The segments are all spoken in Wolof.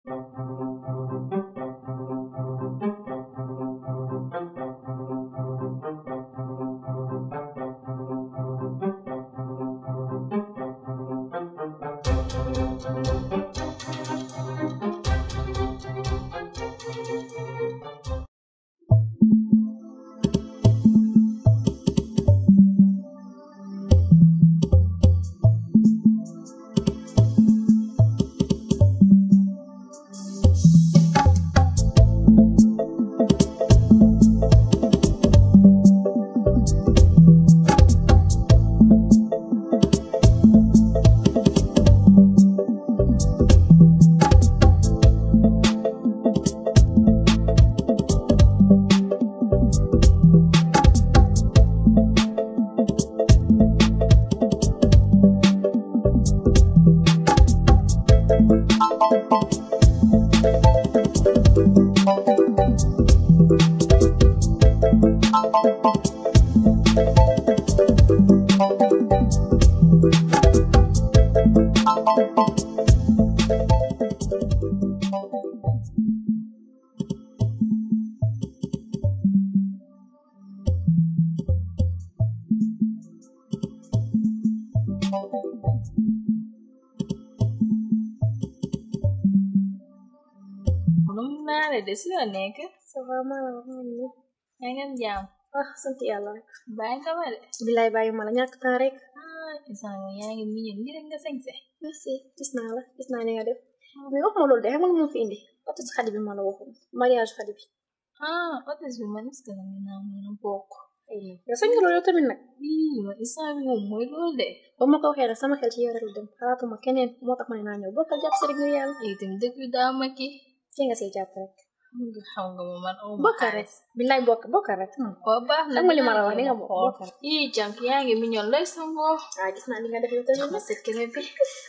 num naa la de si la nekk ça va maa la wax man ni yaa ngeen jàmm ah sant yàlla rek bàyyi nga ma de bilaay bàyyi ma la ñàkk temps rek ah isaan yow yaa ngi miñe ni rek nga sañse merci gis naa la gis naa ni nga def mais wax ma loolu de xam nga lu ma fi indi otis xadi bi ma la waxoon mariage xadi bi ah otis bi man est-ce que na ngi naa mën a bokk yow sañ nga loolu yow tamit nag ii ma isaan bi moom mooy loolu de ba ma ko waxee rek sama xel ci yow rek la dem xalaatuma keneen moo tax ma ne naa ñëw bokkal jàpp si rek ngir yàlla ay itam dëkk bi daa ma ki ci nga siy jàpp rek xam nga xam nga ma man aw ma bokkal rek bilaay bokk bokkal rek waa baax na xam nga li ma la wax ni nga bokk xool bokkal ii jànk yaa ngi miñoon lay sangoo ah gis naa li nga def yow tamit ma set kene bi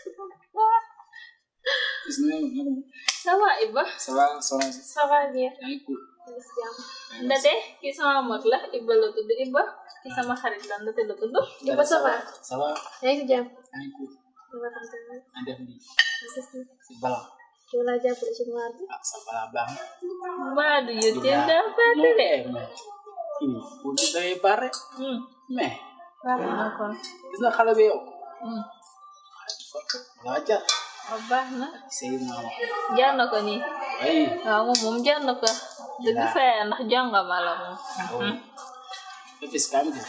gis naa yow naka ça va Iba ça va soxna si ça va bien yaa ngi cool ndate ki sama mag la Iba la tudd Iba ki sama xarit la ndate la tudd Iba ça va ça va yaa ngi si jàmm yaa ngi cool ça va sant yàlla na def nii merci si bala yow laa jàppale ci noir bi ah sa bala baax na mbaa du yëteel daa fàtte de mais kii pour ñu day pare Hmm, mais baax na kon gis na xale bi yow Hmm, waa jar waaw baax na sëy maama jar na ko nii ay waaw moom moom jar na ko dëgg fa yàlla ndax jongama la moom oh fis kam gis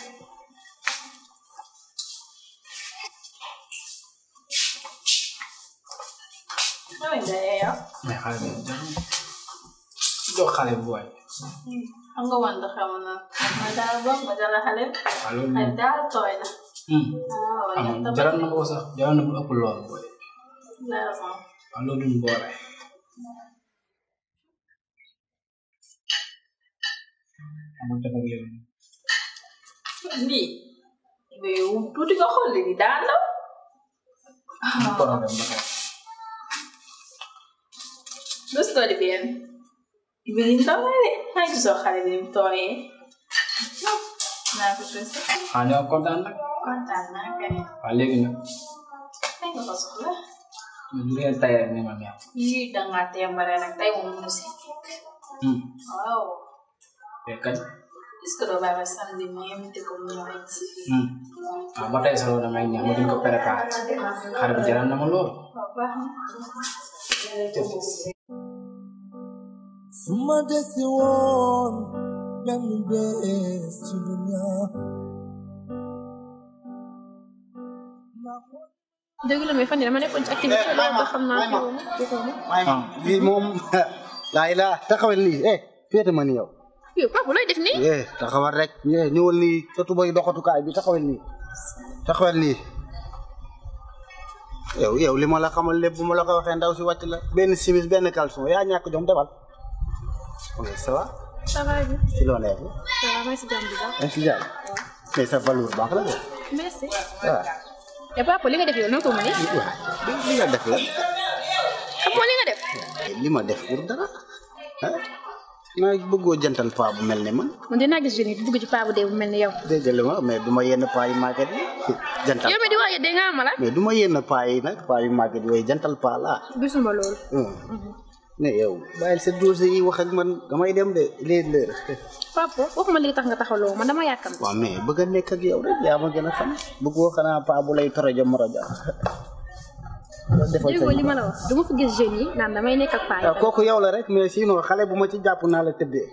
Ay, ndey yow mais xale bi jar jox xale bu waay xam nga wante xam na ma daal ba ma dala xale waaw loolu ay moom daal tooy na hmm waaw am ñett jaral na ko sax jaral na mu ëpp lool booy la moom waaw loolu duñ boole amul def ak yow lii mais tuuti nga xool li daal la problème ba tey lu story bien bi ni tooy de xay gisoo xale bi ni mu tooyee naa ko tuuti ah ñoo kontaan nag kontaan naa kay waaw léegi nag tey nga ko soxla ñu leen tay rek ne ma neex yii dangaa tembare nag tey moom mu si hmm waaw mais kañ est-ce que doo bàyyi ba samedi ma invité ko mu ñëw si fii hmm ah ba tey sax loolu damay ñaan ma gën ko préparé xale bi jaral na ma lool waaw baax na suma desi woon benn bés ci dunya dëgg la mais fan yii dama nekkoon ci activité loolu ba xam naa fi woon gisoo ma ah lii moom laa ilaa taxawal nii eh féete ma nii yow yow papa looy def nii eh taxawal rek eh ñëwal nii sa tubay doxatukaay bi taxawal nii taxawal nii yow yow li ma la xamal lépp bu ma la ko waxee ndaw si wàcc la benn simis benn caleçon yaa ñàkk jom defal oui ça va ça va bien ci loo nekk ça va maa ngi si jàmm bu baax yaa ngi si jàmm mais sa valeur baax la de merci waaw et papa li nga def yow noo ko mënee waaw li nga def la xam nga li nga def li ma def pour dara ah naa bëggoo jantal paa bu mel ne man man dinaa gis jeune yi bugg ci paa bu dee bu mel ni yow dégg nga ma mais du ma yenn paa yu màgget yi jantal yow mi di wax dégg nga ma la mais du ma yenn paa yi nag paa yu màgget yooyu jantal paa laa gisuma loolu hum. ne yow bàyyil sa dossier yi wax ak man damay dem de léegi leer papa waxuma li tax nga taxawloo man dama yàkkam waaw mais bëgg a nekk ak yow rek yaa ma gën a xam bëggoo xanaa paa bu lay torojo morojo defal sa déggoo li ma la wax du ma fi gis jeunes yi naan damay nekk ak paa yi waaw kooku yow la rek mais sinon xale bu ma ci jàpp naa la tëddee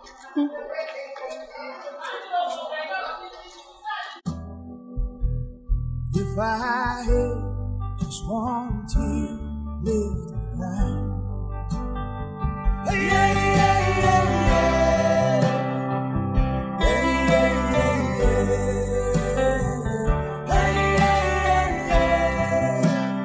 If I had just one tear left to cry. Hey, yeah, yeah, yeah, yeah. Hey, yeah, yeah, yeah. Hey, yeah, yeah,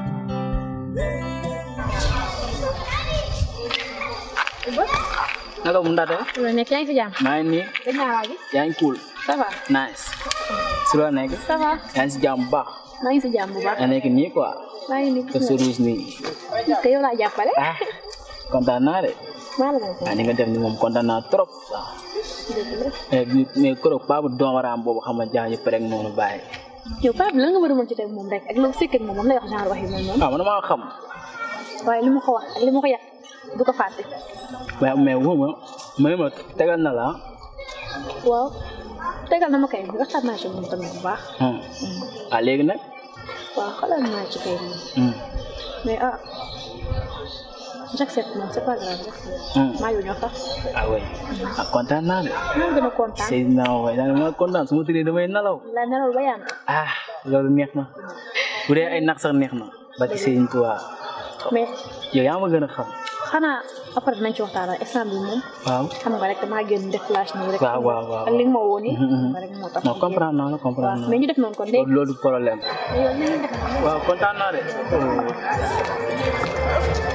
yeah. naka mu ndaate loolu nekk yaa ngi fi jàmm maa ngi nii dañ naa laa gis yaa ngi cool ça va nice si loo nekk ça va yaa ngi si jàmm bu baax maa ngi si jàmm bu baax yaa nekk nii quoi maa ngi nii te sa ruus nii te yow laa jàppale ah kontaan naa de maa la gën a ah ni nga def ni moom kontaan naa trop waaw mais bi mais keroog paa bu doomaraam boobu xam nga jaax ñu pare noonu bàyyi yow paa bi lan nga war a mën ci teg moom rek ak loolu sekk ak moom moom lay wax genre wax yi mel noonu ah man maa xam waaye li ma ko wax ak li ma ko yàq du ko fàtte mais mais wu ma may ma tegal na la waaw tegal na ma kay waxtaan naa ci moom tamit bu baax ah ah léegi nag waaw xalaat naa ci kay moom hum, mais ah j'accepte moom c'est pas grave j'accepte hum. maa ngi ñëw sax ah oui ah kontaan naa de maa ngi gën a kontaan Seydina waay daal ma kontaan su ma tëddee damay nalaw la nelawul ba yànd ah loolu neex na bu dee ay nag sax neex na ba ci Sëriñ Tuubaa mais yow yaa ma gën a xam xanaa après dinañ ci waxtaan instant bi moom waaw xam nga rek damaa génn def flash nii rek waaw waaw waaw ak li nga ma woo nii Mhm, mhm. rek moo tax non comprendre naa la waaw comprendre naa mais la ñu def noonu kon léegi loolu loolu problème yow li ñuy def noonu waaw kontaan naa de